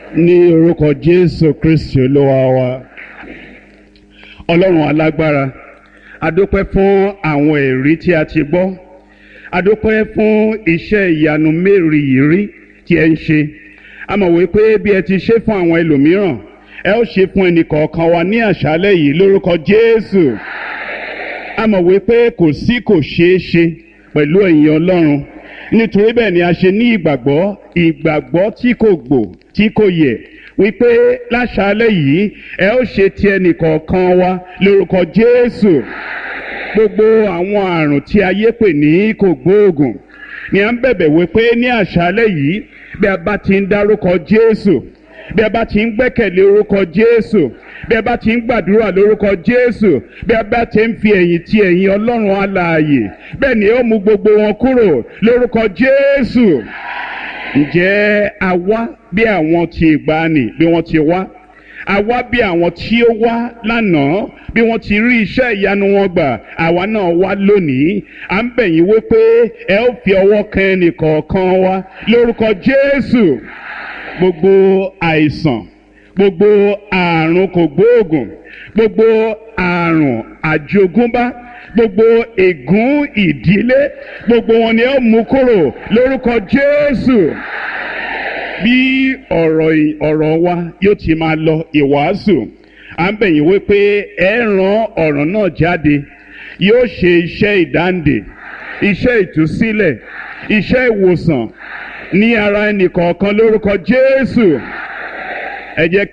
ní orúkọ jésù kristi olúwa wa ọlọ́run alágbára adúpẹ́ fún àwọn ẹ̀rí tí a ti gbọ́ adúpẹ́ fún iṣẹ́ ìyanu mérìírí tí ẹ ń ṣe a mọ̀ wípé bí ẹ ti ṣe fún àwọn ẹlòmíràn ẹ ó ṣe fún ẹnìkọ̀ọ̀kan wa ní àṣálẹ́ yìí lórúkọ jésù a mọ̀ wípé kò sí kò ṣeé ṣe pẹ̀lú ẹ̀yin ọlọ́run nítorí bẹ́ẹ̀ ni a ṣe ní ìgbàgbọ́ ìgbàgbọ́ tí kò gbò tí kò yẹ wípé láṣálẹ́ yìí ẹ ó ṣe ti ẹnìkọ̀ọ̀kan wa lórúkọ jésù gbogbo àwọn àrùn tí ayé pè ní kò gbóògùn ni à ń bẹ̀bẹ̀ wípé ní àṣálẹ́ yìí bí a bá ti ń dárúkọ jésù bí a bá ti ń gbẹ́kẹ̀lé orúkọ jésù bí a bá ti ń gbàdúrà lórúkọ jésù bí a bá ti ń fi ẹ̀yìn ti ẹ̀yìn ọlọ́run alààyè bẹ́ẹ̀ ni ó mú gbogbo wọn kúrò lórúkọ jésù ǹjẹ́ a wá bí àwọn ti ìgbàanì bí wọ́n ti wá a wá bí àwọn tí ó wá lánàá bí wọ́n ti rí iṣẹ́ ìyanu wọn gbà àwa náà wá lónìí à ń bẹ̀ yín wípé ẹ ó fi ọwọ́ kan ẹnìkọ̀ọ̀kan wa lórúkọ jésù gbogbo àìsàn gbogbo àrùn kògbóògùn gbogbo àrùn àjogúnbá gbogbo ègún ìdílé gbogbo wọn ni ó mú kúrò lórúkọ jésù bí ọ̀rọ̀ ọ̀rọ̀ wa yóò ti máa lọ ìwàásù à ń bẹ̀yìn wípé ẹ ran ọ̀rọ̀ náà jáde yóò ṣe iṣẹ́ ìdáǹdè iṣẹ́ ìtúsílẹ̀ iṣẹ́ ìwòsàn ní ara ẹnìkọ̀ọ̀kan lórúkọ jésù ẹ jẹ́